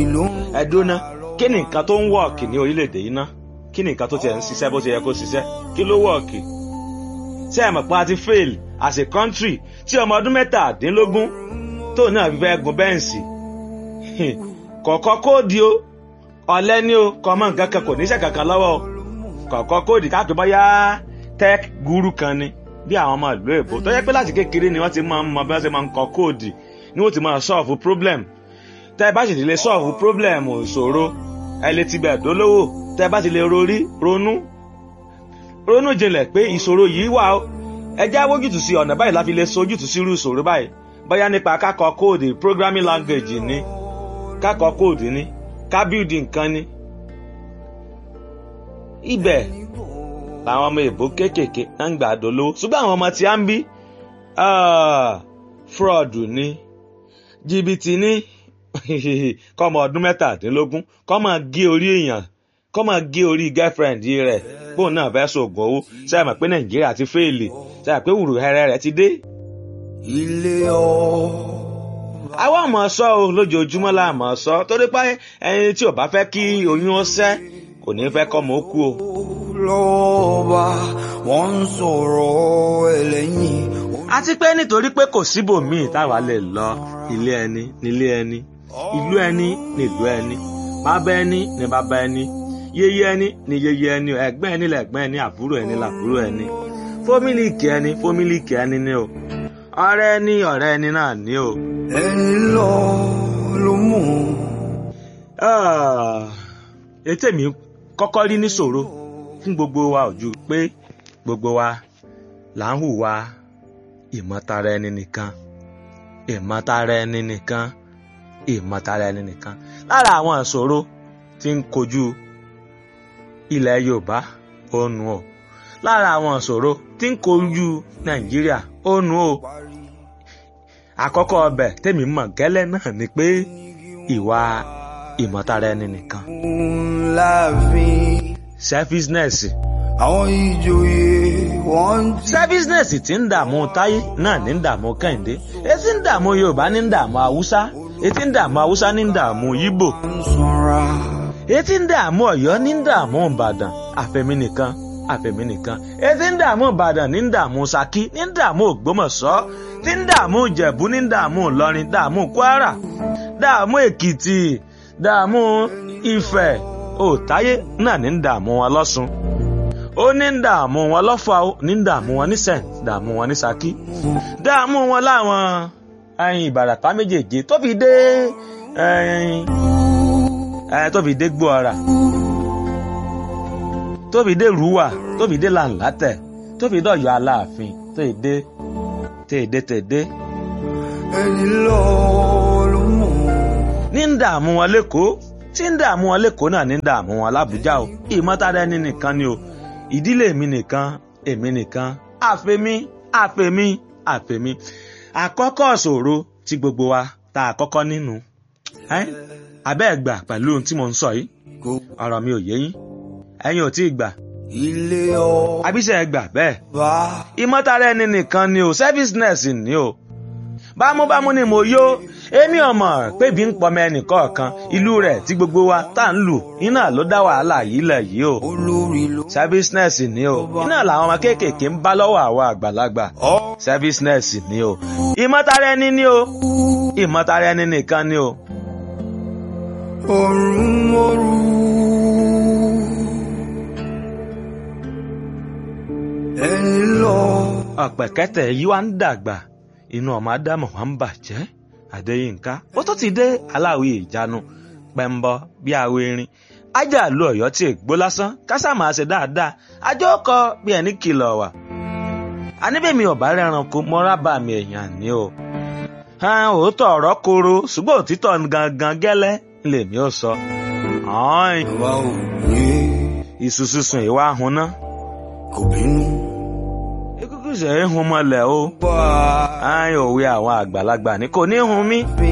ló ń ẹ̀dúná kí ni nǹkan tó ń wọ̀ọ̀kì ní orílẹ̀-èdè yìí ná kí ni nǹkan tó tiẹ̀ ń ṣiṣẹ́ bó ṣe yẹ kó ṣiṣẹ́ kí ló wọ̀ọ̀kì ṣé ẹ mọ̀ pé a ti fail as a country tí ọmọ ọdún mẹ́tàdínlógún tó náà fi fẹ́ gun bẹ́ǹsì kọ̀ọ̀kan kóòdì o ọ̀lẹ́ ni o kọ́mọ nǹkan kan kò níṣẹ́ kankan lọ́wọ́ o kọ̀ọ̀kan kóòdì káàkiri bóyá tech guru kan ni bí àwọn ọmọ ìlú èbó tó yẹ pé láti kékeré ni wọ́n ti máa ń mọ bí wọ́n ṣe máa ń kọ kóòdì ni wọ́n ti máa solve problem tẹ́ ẹ bá sì ti lè solve problem ìṣòro ẹ lè ti bẹ̀ dólówó tẹ́ ẹ bá ti lè rorí ronú ronú jinlẹ̀ pé ìṣòro yìí wà ó ẹ jẹ́ awójútùú sí ọ̀nà báyìí la fi lè sojútùú sí irú ìṣòro báyìí bóyá nípa kákọ kóòdì programming language ni kákọ kóòdì ni ká bíldì nǹkan ni. ibẹ̀ làwọn ọmọ èbó kéékèèké ń gbà dolówó ṣùgbọ́n àwọn ọmọ tí a ń bí fraud ni jìbìtì ni kọ́mọ ọdún mẹ́tàdínlógún kọ́mọ gé orí èèyàn kọ́mọ gé orí girlfriend rẹ̀ bóun náà fẹ́ sògùn owó ṣáà mọ̀ pé nàìjíríà ti fèèlì ṣáà pé wùrù hẹrẹ rẹ̀ ti dé. ilé ọ̀ àwa mọ̀ sọ o lójoojúmọ́ la mọ̀ sọ torí pé ẹni tí ò bá fẹ́ kí oyún ó sẹ́ kò ní fẹ́ kọ́mọ ó kú o. lọ́ọ̀bà wọ́n ń sọ̀rọ̀ ẹlẹ́yìn. àti pé nítorí pé kò síbòmíì táwa lè lọ ilé ẹni nílé ẹni ìlú ẹni nílùú ẹni bàbá ẹni ní bàbá ẹni yéyé ẹni ní yéyé ẹni ẹ̀gbọ́n ẹni lẹ̀gbọ́n ẹni àbúrò ẹni làbúrò ẹni fómìlìkì ẹni fómìlìkì ẹni ni o ọ̀rẹ́ ẹni ọ̀rẹ́ ẹni náà ni o. ẹni lọ ló mú. ètè mi kọ́kọ́ rí níṣòro fún gbogbo wa ò ju pé gbogbo wa là ń hùwà ìmọ̀tara ẹni nìkan ìmọ̀tara ẹni nìkan ìmọ̀tara ẹni nìkan lára àwọn ìṣòro tí ń kojú ilẹ̀ yorùbá ó nu o lára àwọn ìṣòro tí ń kojú nàìjíríà ó nu o àkọ́kọ́ ọbẹ̀ tèmi mọ̀ gẹ́lẹ́ náà ni pé ìwà ìmọ̀tara ẹni nìkan láàfin. selfishness àwọn ìjòyè wọ́n ń jí. selfishness tí ń dààmú táyé náà ní ń dààmú kẹ́hìndé etí ń dààmú yorùbá ní ń dààmú haúsá etí ń dààmú haúsá ní ń dààmú yíbò ń sanra. etí ń dààmú ọ̀yọ́ ní ń dààmú ìbàdàn àfẹ̀mí nìkan àfẹ̀mí nìkan etí ń dààmú ìbàdàn ní ń dààmú ṣakí ní ń dààmú ògbómọ̀ṣọ́ tí ń dààmú ìjẹ̀bú ní ń dààmú ìlọrin dààmú kwara dààmú èkìtì dààmú ifẹ̀ òtáyé náà ní ń dààmú wọn lọ́sùn ó ní ń dààmú wọn lọ́fà ó ní ń dààmú wọn ní sẹ́ǹt dààmú wọn ní ṣakí dààmú wọn láwọn ẹyin ìbàràpá méjèèjì tó fi dé ẹyin ẹ tó fi dé gbóọra tó fi dé rúwà tó fi dé làǹlátẹ̀ tó fi dọ̀yọ̀ aláàfin tó fi dé tèdè tèdè ẹni lọ ló mú. ní ń dààmú wọn lẹ́kọ̀ọ́ tí ń dààmú wọn lẹ́kọ̀ọ́ náà ní ń dààmú wọn lábújá o ìmọ̀tara ẹni nìkan ni o ìdílé mi nìkan èmi nìkan àfẹ̀mí àfẹ̀mí àfẹ̀mí àkọ́kọ́ ṣòro tí gbogbo wa ta àkọ́kọ́ nínú ẹ́ abẹ́ ẹ̀ gbà pẹ̀lú ohun tí mo ń sọ yìí kò ọ̀rọ̀ mi ò yé yín ẹ̀yin ò tí ì gbà ilé ọ̀ àbíṣe ẹ̀ gbà bẹ́ẹ̀ bá. ìmọ̀tara ẹni nìkan ni o selfishness ni o bámúbámú ni mo yó èmi ọmọ pébi ń pọmọ ẹnìkọ̀ọ̀kan ìlú rẹ̀ tí gbogbo wa tá ń lù iná ló dá wàhálà yìí lẹ̀ yìí o olórí ló. selfishness ni o iná làwọn ọmọ kéékèèké ń bá lọ́wọ́ àwa àgbàlagbà ọ̀ selfishness ni o ìmọ̀tara ẹni ni o ìmọ̀tara ẹni nìkan ni o ọ̀run mọ́rú. ẹni lọ. ọ̀pẹ̀kẹ́tẹ̀ yìí wá ń dàgbà inú ọmọ ádámù wa ń bàjẹ́ adéyínká ó tó ti dé aláwí ìjánu pẹ́ńbọ bí awo erin ajá lu ọ̀yọ́ tí ègbó lásán kásá máa ṣe dáadáa ajó kọ bí ẹni kìlọ̀ wà. aníbẹ̀mí ọ̀bá rẹranko mọ́ra bá mi èèyàn ní o. hàn òótọ́ ọ̀rọ̀ koro ṣùgbọ́n òtítọ́ gangan gẹ́lẹ́ lèmi ò sọ. ọ̀hún bàbá ò ní iṣu sísun ìwà ahùn náà. kò bínú. ikú kìí ṣe é hun mọ́lẹ̀ o. bá a ààyè òwe àwọn àgbàlagbà ní kò ní hun mí. bí